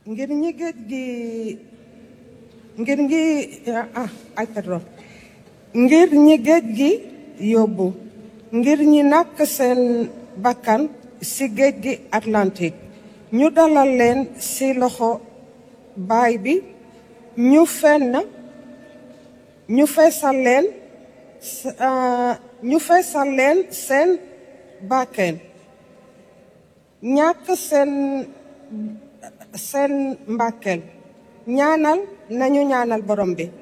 ngir ñi géej gi ngir ngi ah ay pardon ngir ñi géej gi yóbbu ngir ñi nàkk seen bakkan ci géej gi Atlantique ñu dalal leen ci loxo baay bi ñu fenn ñu feesal leen ñu feesal leen seen bakken ñàkk seen seen mbàkkeel ñaanal nañu ñaanal borom bi